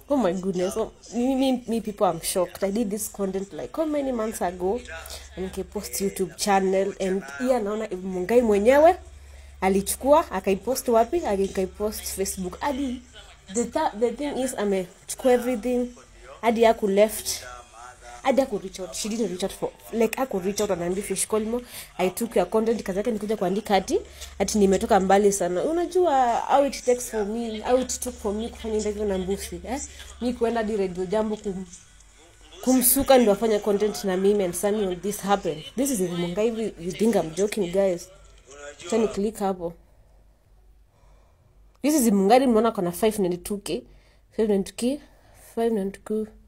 oh my goodness oh, me, me, me people i'm shocked i did this content like how many months ago and nikapost youtube channel and iya naona mungai mwenyewe alichukua akaipost wapi akaipost facebook hadi the, th the thing is amechukua everything hadi aku left hadi aku reach out she didn't reach out for like aku reach out anaambia fish colmo i took your content kazi yake nikuja kuandika ati ati nimetoka mbali sana unajua how it takes for me how it took for me kufanya interview na mbusi eh mi kuenda di radio jambo kum kumsuka ndo afanye content na mimi and Samuel this happened this is mungai you think i'm joking guys tani click hapo this is mungari mnaona kona 592k 592k 592